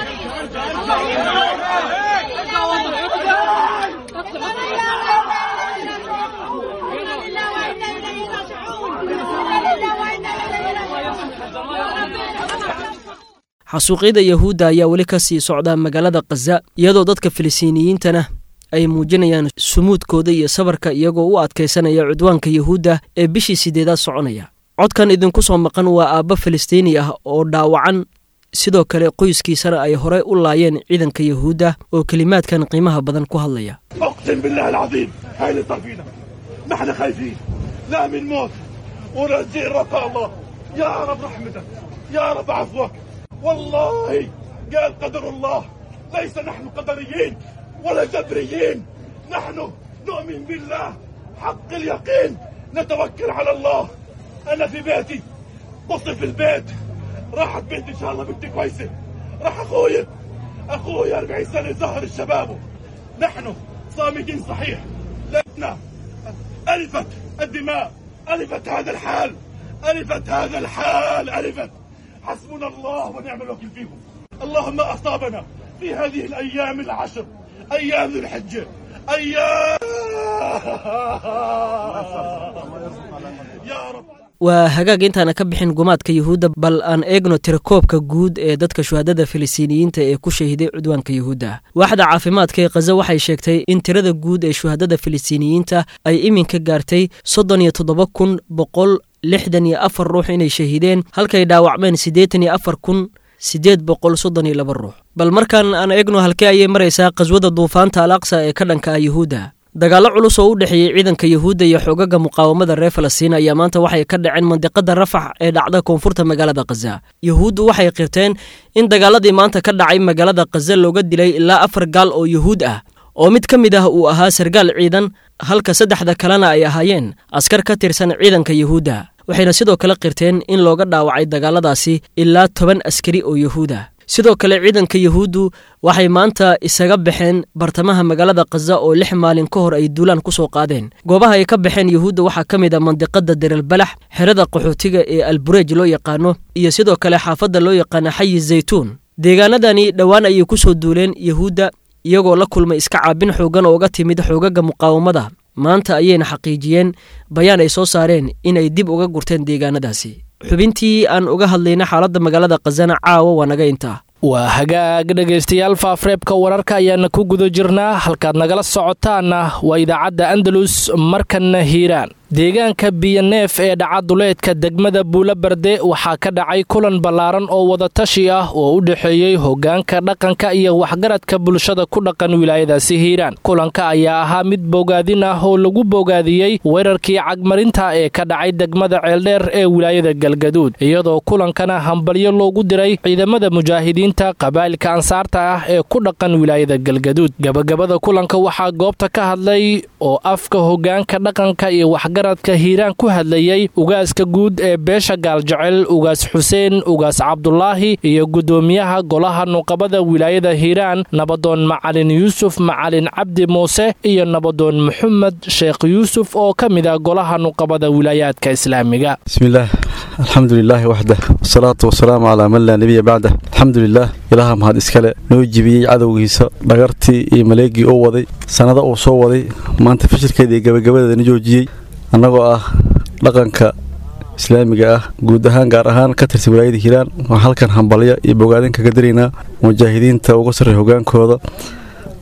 xasuuqyada yahuudda ayaa weli ka sii socda magaalada khaza iyadoo dadka filistiiniyiintana ay muujinayaan sumuudkooda iyo sabarka iyagoo u adkaysanaya cudwaanka yahuudda ee bishii sideedaad soconaya codkan idinku soo maqan waa aabba filistiini ah oo dhaawacan sidoo kale qoyskiisana ay horey u laayeen ciidanka yahuudda oo kelimaadkan qiimaha badan ku hadlaya اقسم بالله العظيم هاي اللي صار فينا نحن خايفين لا من موت ونرجع رقى الله يا رب رحمتك يا رب عفوك والله قال قدر الله ليس نحن قدريين ولا جبريين نحن نؤمن بالله حق اليقين نتوكل على الله انا في بيتي بصي في البيت راحت بنتي ان شاء الله بنتي كويسه راح اخوي اخوي 40 سنه زهر الشباب نحن صامدين صحيح لأننا ألفت الدماء ألفت هذا الحال ألفت هذا الحال ألفت حسبنا الله ونعم الوكيل فيكم اللهم أصابنا في هذه الأيام العشر أيام ذي الحجة أيام يا رب waa hagaag intaana ka bixin gumaadka yahuudda bal aan eegno tirakoobka guud ee dadka shuhadada filistiiniyiinta ee ku shahiday cudwaanka yahuudda waaxda caafimaadka ee khaza waxay sheegtay in tirada guud ee shuhadada filistiiniyiinta ay iminka gaartay soddon iyo toddoba kun boqol lixdan iyo afar ruux inay shahiideen halkay dhaawacmeen siddeetan iyo afar kun siddeed boqol soddon iyo laba ruux bal markaan aan eegno halkee ayay maraysaa qaswada duufaanta al aqsa ee ka dhanka ah yahuudda dagaallo culus oo u dhexeeyey ciidanka yahuudda iyo xoogaga muqaawamada reer falastiin ayaa maanta waxay ka dhaceen mandiqada rafax ee dhacda koonfurta magaalada khaza yahuuddu waxay qirteen in dagaaladii maanta ka dhacay magaalada khaza looga dilay ilaa afar gaal oo yahuud ah oo mid ka mid ah uu ahaa sargaal ciidan halka saddexda kalena ay ahaayeen askar ka tirsan ciidanka yahuudda waxayna sidoo kale qirteen in looga dhaawacay dagaaladaasi ilaa toban askari oo yahuud ah sidoo kale ciidanka yahuuddu waxay maanta isaga baxeen bartamaha magaalada khaza oo lix maalin ka hor ay duulaan ku soo qaadeen goobaha ay ka baxeen yahuudda waxaa ka mid a mandiqada derelbalax xerada qaxootiga ee albureej loo yaqaano iyo sidoo kale xaafadda loo yaqaano xayi zaytuun deegaanadani dhowaan ayay ku soo duuleen yahuudda iyagoo la kulmay iska caabin xoogan oo uga timid xoogaga muqaawamada maanta ayayna xaqiijiyeen bayaan ay soo saareen inay dib uga gurteen deegaanadaasi xubintii aan uga hadlayna xaaladda magaalada khazana caawa waa naga intaa waa hagaag dhegaystayaal faafreebka wararka ayaana ku guda jirnaa halkaad nagala socotaanna waa idaacadda andalus markanna hiiraan deegaanka biyoneef ee dhacaduleedka degmada buulabarde waxaa ka dhacay kulan ballaaran oo wadatashi ah oo u dhexeeyey hoggaanka dhaqanka iyo waxgaradka bulshada ku dhaqan wilaayadaasi hiiraan kulanka ayaa ahaa mid bogaadin ah oo lagu bogaadiyey weerarkii cagmarinta ee ka dhacay degmada ceeldheer ee wilaayada galgaduud iyadoo kulankana hambalyo loogu diray ciidamada mujaahidiinta qabaa'ilka ansaarta ah ee ku dhaqan wilaayada galgaduud gabagabada kulanka waxaa goobta ka hadlay oo afka hoggaanka dhaqanka iyo garadka hiiraan ku hadlayey ugaaska guud ee beesha gaaljecel ugaas xuseen ugaas cabdulaahi iyo guddoomiyaha golaha nuqabada wilaayada hiiraan nabadoon macalin yuusuf macalin cabdi muuse iyo nabadoon maxamed sheekh yuusuf oo ka mid ah golaha nuqabada wilaayaadka islaamiga bismillaah alxamdu lilaahi waxdah wasalaatu wasalaamu calaa man laa nebiya bacdah alxamdu lilaah ilaaha mahad iskale noo jibiyey cadowgiisa dhagartii iyo maleegii uu waday sannada uu soo waday maanta fashilkeeda iyo gabagabadeeda na joojiyey annagoo ah dhaqanka islaamiga ah guud ahaan gaar ahaan ka tirsan wilaayada hiiraan waxaan halkan hambalya iyo bogaadin kaga daraynaa mujaahidiinta uga sarreeya hogaankooda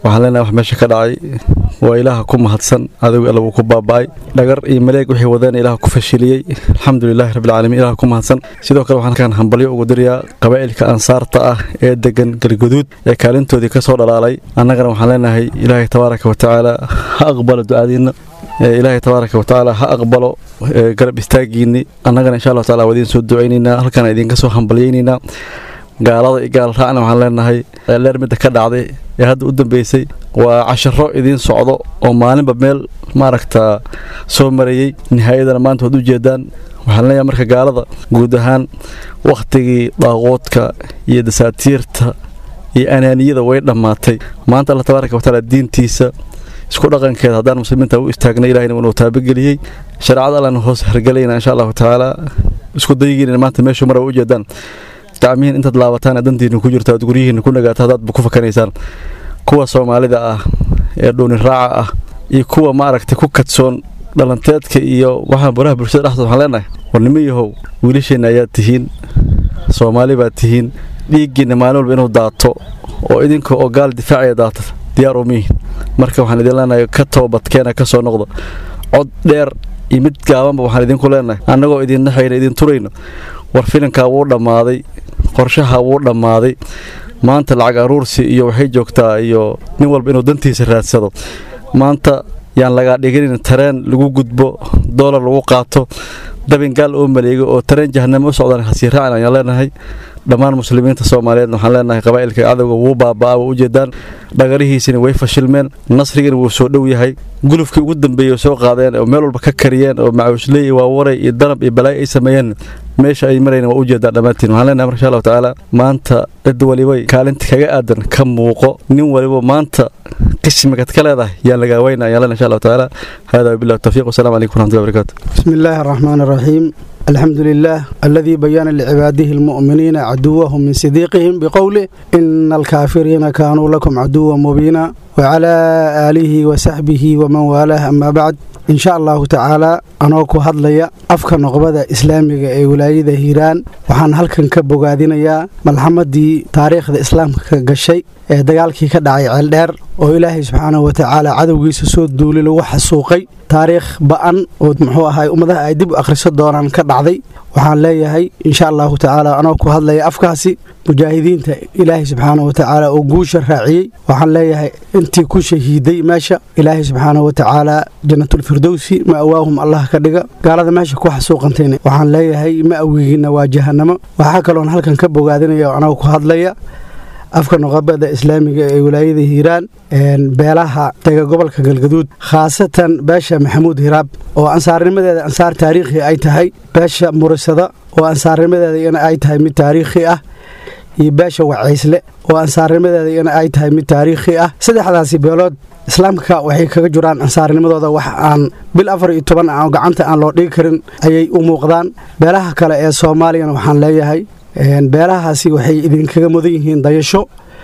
waxaan leenahay wax meesha ka dhacay waa ilaaha ku mahadsan adigu alla wuu ku baaba'ay dhagar iyo maleeg wixii wadeen ilaah ku fashiliyey alxamdulilaahi rabbilcaalamiin ilaah ku mahadsan sidoo kale waxaan kan hambalyo ugu dirayaa qabaa'ilka ansaarta ah ee degan galguduud ee kaalintoodii ka soo dhalaalay annagana waxaan leenahay ilaahay tabaaraka watacaala ha aqbalo ducadiinna ilaahay tabaaraka watacaala ha aqbalo garab istaagiinni annagana insha allahu tacala waa idiin soo ducaynaynaa halkaan idinka soo hambalyaynaynaa gaalada iyo gaal raacna waxaan leenahay leer midda ka dhacday ee hadda u dambeysay waa casharo idiin socdo oo maalinba meel maaragta soo marayey nihaayadana maanta waad u jeedaan waxaan leeyahay marka gaalada guud ahaan wakhtigii daaquudka iyo dasaatiirta iyo anaaniyada way dhammaatay maanta alla tabaaraka watacaala diintiisa isku dhaqankeeda haddaan muslimiinta u istaagna ilahina inuu taabageliyey shareecada allana hoos hargelayna insha allahu tacaala isku dayigiina maanta meeshu mara u jeedaan gacmihiin intaad laabataan dantiina ku jirto aad guryihiina ku nagaato haddaad ku fakanaysaan kuwa soomaalida ah ee dhuuni raaca ah iyo kuwa maaragtay ku kadsoon dhalanteedka iyo waxaan baraha bulshada dhexdood waxaan leenahay war nimo yahow wiilasheenna ayaad tihiin soomaali baad tihiin dhiiggiinna maalin walba inuu daato oo idinka oo gaal difaacaya daata diyaar umiyihin marka waxaan idin leenahay ka toobadkeena ka soo noqda cod dheer iyo mid gaabanba waxaan idinku leenahay annagoo idin naxayna idin turayno war filinkaa wuu dhammaaday qorshaha wuu dhammaaday maanta lacag aruursi iyo waxay joogtaa iyo nin walba inuu dantiisa raadsado maanta yaan lagaa dhiginin tareen lagu gudbo doolar lagu qaato dabin gaal oo maleego oo tareen jahanamo u socdaan hasii raacin ayaan leenahay dhammaan muslimiinta soomaaliyeed waxaan leenahay qabaa'ilka cadowga wuu baaba'aa waa ujeedaan dhagarihiisina way fashilmeen nasrigana wuu soo dhow yahay gulufkii ugu dambeeyey oo soo qaadeen oo meel walba ka kariyeen oo macawisley iyo waawaray iyo danab iyo balaayo ay sameeyeen meesha ay marayna waa ujeedaan dhammaantiin waxaan leenahay marka insha allahu tacaala maanta cid walibay kaalinta kaga aadan ka muuqo nin waliba maanta qismigad ka leedahay yaan lagaa weyna ayaan leenahay insha allahu tacaala hada wabillahi tawfiiq wasalaamu calaykum waraxmatullahi wabarakaatu بسم الله الرحمن الرحيم الحمد لله الذي بين لعباده المؤمنين عدوهم من صديقهم بقوله إن الكافرين كانوا لكم عدوا مبينا وعلى آله وصحبه ومن والاه أما بعد إن شاء الله تعالى أنا ku hadlaya afka noqbada islaamiga ee wilaayada hiiraan waxaan halkan ka bogaadinayaa malxamadii taariikhda islaamka ka gashay ee dagaalkii ka dhacay ceeldheer oo ilaahay subxaanahu watacaala cadowgiisa soo duuli lagu xasuuqay taariikh ba'an oo muxuu ahay ummadaha ay dib u akhriso doonaan ka dhacday waxaan leeyahay insha allahu tacaala anoo ku hadlaya afkaasi mujaahidiinta ilaahay subxaanahu watacaala oo guusha raaciyey waxaan leeyahay intii ku shahiiday meesha ilaahay subxaanahu watacaala jannatulfirdowsi ma'waahum allah ka dhiga gaalada meesha ku xasuuqantayna waxaan leeyahay ma'wigiina waa jahanamo waxaa kaloon halkan ka bogaadinaya oo anoo ku hadlaya afka noqobada islaamiga ee wilaayada hiiraan beelaha dega gobolka galgaduud khaasatan beesha maxamuud hiraab oo ansaarnimadeeda ansaar taariikhi ay tahay beesha murisada oo ansaarnimadeeda ay tahay mid taariikhi ah iyo beesha wacaysle oo ansaarnimadeeda ay tahay mid taariikhi ah saddexdaasi beelood islaamka waxay kaga jiraan ansaarnimadooda wax aan bil afar iyo toban aan gacanta aan loo dhigi karin ayay u muuqdaan beelaha kale ee soomaaliyana waxaan leeyahay beelahaasi waxay idinkaga mudan yihiin dayasho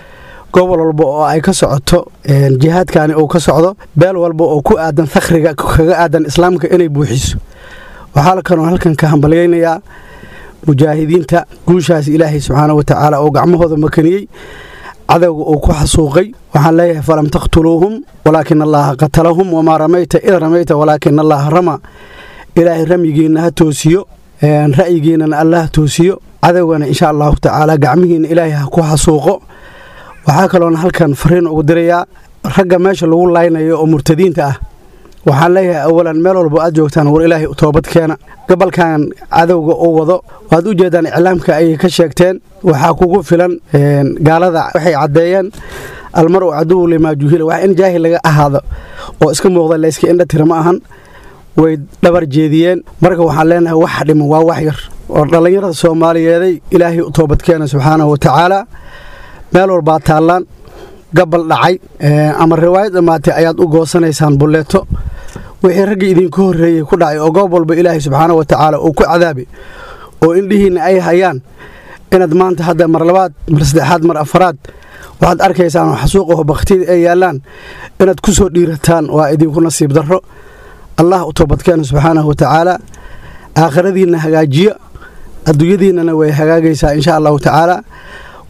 gobol walba oo ay ka socoto jihaadkani uu ka socdo beel walba oo ku aadan fakhriga kaga aadan islaamka inay buuxiso waxaa kaloo halkan ka hambalyaynayaa mujaahidiinta guushaas ilaahay subxaana watacaala oo gacmahooda makaniyey cadowga uu ku xasuuqay waxaan leeyahay falam taqtuluuhum walaakin allaha qatalahum wamaa ramayta id ramayta walaakin allaha rama ilaahay ramyigiinna ha toosiyo ra'yigiinnana allah toosiyo cadowgana insha allahu tacaala gacmihiina ilaahay ha ku xasuuqo waxaa kaloona halkan fariin ugu dirayaa ragga meesha lagu laynayo oo murtadiinta ah waxaan leeyahay awalan meel walba aad joogtaan war ilaahay toobad keena gobolkan cadowga uu wado waad u jeedaan iclaamka ayay ka sheegteen waxaa kugu filan gaalada waxay caddeeyeen almar u caduwu limaa juhila wax in jaahil laga ahaado oo iska muuqda layska indha tira ma ahan way dhabar jeediyeen marka waxaan leenahay wax dhiman waa wax yar oo dhallinyarada soomaaliyeeday ilaahay u toobadkeena subxaanahu watacaala meel walbaa taallaan gabal dhacay ama riwaayad dhammaatay ayaad u goosanaysaan bulleeto wixii raggii idinku horreeyey ku dhacay oo goob walba ilaahay subxaanahu watacaala uu ku cadaabay oo indhihiinna ay hayaan inaad maanta hadda mar labaad mar saddexaad mar afaraad waxaad arkaysaan oo xasuuqaho bakhtiyada ay yaallaan inaad ku soo dhiirataan waa idinku nasiib darro allah u toobadkeena subxaanahu watacaala aakhiradiinna hagaajiya adduunyadiinnana way hagaagaysaa insha allahu tacaala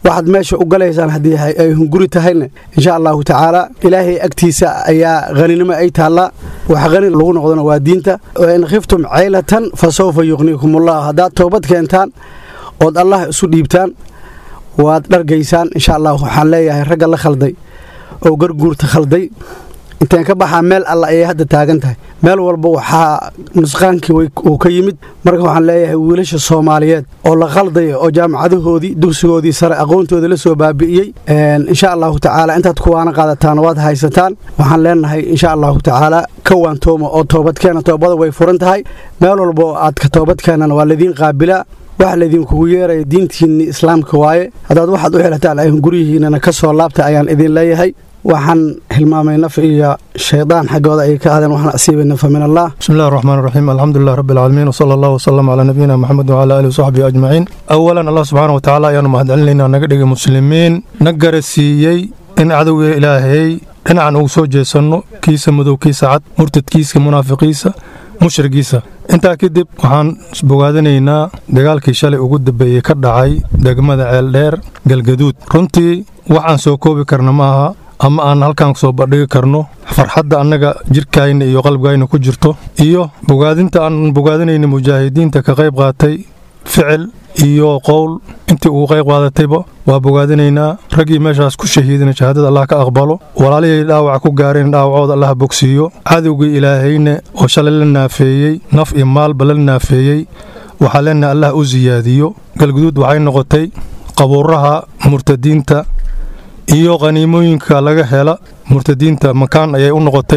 waxaad meesha u galaysaan haddii ay hunguri tahayna insha allahu tacaala ilaahay agtiisa ayaa haninimo ay taallaa wax hani lagu noqdona waa diinta in khiftum caylatan fa sawfa yuqniikumullah haddaad toobad keentaan ood allah isu dhiibtaan waad dhargaysaan insha allah waxaan leeyahay ragga la khalday oo garguurta khalday inteen ka baxaa meel alla ayay hadda taagan tahay meel walba waxaa nusqaankii uu ka yimid marka waxaan leeyahay wiilasha soomaaliyeed oo la khaldaya oo jaamacadahoodii dugsigoodii sare aqoontooda la soo baabi'iyey insha allahu tacaala intaad kuwaana qaadataan waad haysataan waxaan leenahay insha allahu tacaala ka waantooma oo toobadkeena toobada way furan tahay meel walba oo aad ka toobadkeenana waa laidiin qaabilaa wax laydinkugu yeeraya diintiinni islaamka waaye haddaad waxaad u xelataan ay guryihiinana ka soo laabta ayaan idin leeyahay waxaan hilmaamay naf iyo shaydaan xaggooda ay ka aadeen waxaan asiibay nafa min allah بسم الله الرحمن الرحيم الحمد لله رب العالمين وصلى الله وسلم على نبينا محمد وعلى اله وصحبه اجمعين اولا الله سبحانه وتعالى ayaanu mahadcelinaynaa naga dhigay muslimiin na garasiiyey in cadowga ilaahay dhinacan ugu soo jeesanno kiisa madow kiisa cad murtadkiisa munaafiqiisa mushrigiisa intaa kadib waxaan bogaadinaynaa dagaalkii shalay ugu dambeeyey ka dhacay degmada ceeldheer galgaduud runtii waxaan soo koobi karna ma aha ama aan halkaan soo bandhigi karno farxadda annaga jirkayna iyo qalbigayna ku jirto iyo bogaadinta aan bogaadinayna mujaahidiinta ka qayb qaatay ficil iyo qowl intii uu qayb qaadatayba waa bogaadinaynaa raggii meeshaas ku shahiidina shahaadada allah ka aqbalo walaalihii dhaawaca ku gaareen dhaawacooda allah bogsiiyo cadowgii ilaahayna oo shalay la naafeeyey naf iyo maalba la naafeeyey waxaa leenahay allah u siyaadiyo galguduud waxay noqotay qabuuraha murtadiinta iyo qhaniimooyinka laga hela murtadiinta makaan ayay u noqotay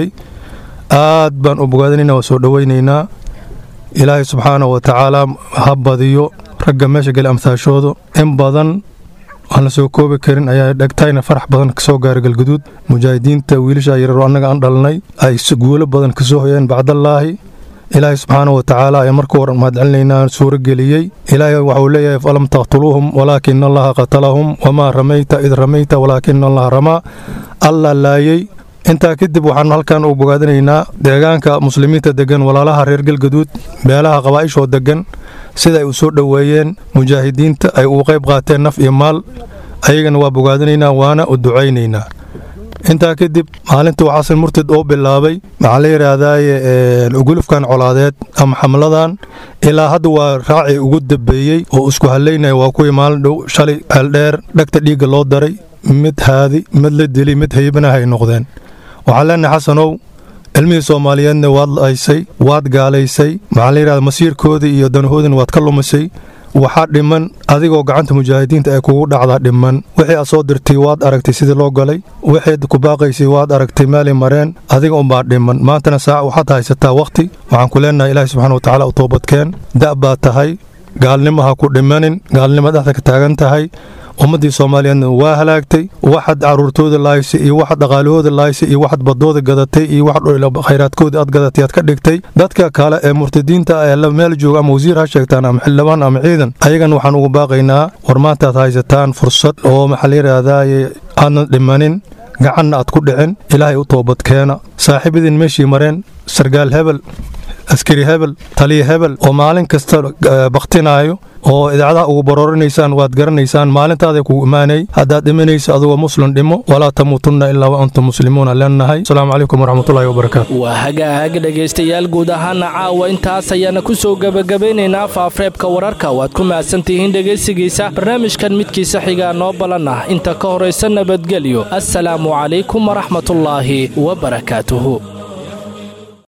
aad baan u bogaadinaynaa waa soo dhowaynaynaa ilaahay subxaanahu wa tacaala ha badiyo ragga meesha geli amhaashooda in badan aan la soo koobi karin ayaa dhegtayna farax badan ka soo gaaray galguduud mujaahidiinta wiilasha yareero annaga aan dhalnay ay guulo badan ka soo hoyeen bacdallaahi ilaahay subxaanahu wa tacaala ayaa marka hore mahadcelinaynaa suuro geliyey ilaahay waxuu leeyahay falam taqtuluuhum walaakina allaha qatalahum wamaa ramayta id ramayta walaakina allaha ramaa alla laayey intaa kadib waxaan halkan u bogaadinaynaa deegaanka muslimiinta degan walaalaha reer galgaduud beelaha qabaa'ishoo degan sida ay u soo dhoweeyeen mujaahidiinta ay ugu qayb qaateen naf iyo maal ayagana waa bogaadinaynaa waana u ducaynaynaa intaa kadib maalintuu xasan murtad oo bilaabay maxaa la yidhaahdaaye gulufkan colaadeed ama xamladan ilaa hadda waa raacii ugu dambeeyey oo isku halaynaya waa kuwii maalin dhow shalay ceeldheer dhegta dhiigga loo daray mid haadi mid la dili mid haybanahay noqdeen waxaan leenahay xasanow cilmihii soomaaliyeedna waad laysay waad gaalaysay maxaa la yidhahda masiirkoodii iyo danahoodina waad ka lumisay waxaa dhiman adigoo gacanta mujaahidiinta ay kugu dhacdaa dhiman wixii aad soo dirtay waad aragtay sidii loo galay wixii ku baaqaysay waad aragtay meelay mareen adiga unbaa dhiman maantana saac waxaad haysataa wakhti waxaan ku leenahay ilaahi subxana wa tacaala u toobadkeen da' baad tahay gaalnimo ha ku dhimanin gaalnimo dhexda ka taagan tahay ummaddii soomaaliyeedna waa halaagtay waxaad caruurtooda laaysay iyo waxaad dhaqaalahooda laaysay iyo waxaad badooda gadatay iyo waxaad khayraadkooda aad gadatay aad ka dhigtay dadka kale ee murtadiinta ee la meel jooga ama wasiir ha sheegtaan ama xildhibaan ama ciidan ayagan waxaan ugu baaqaynaa war maantaad haysataan fursad oo maxaa la yidhaahdaye aadna dhimanin gacanna aad ku dhicin ilaahay u toobadkeena saaxiibadiin meeshii mareen sargaal hebel askari hebel taliya hebel oo maalin kasta baktinaayo oo idaacadaha ugu baroorinaysaan waad garanaysaan maalintaaday kugu imaanay haddaad dhimanaysa adigoo muslim dhimo walaa tamuutunna ilaa wa antum muslimuuna leenahay asalaamu calaykum waraxmatullahi wabarakaatu waa hagaag dhegaystayaal guud ahaana caawa intaas ayaana ku soo gebagabeynaynaa faafreebka wararka waad ku mahadsantihiin dhegaysigiisa barnaamijkan midkiisa xigaa noo balan ah inta ka horaysa nabadgelyo assalaamu calaykum waraxmatullaahi wabarakaatuhu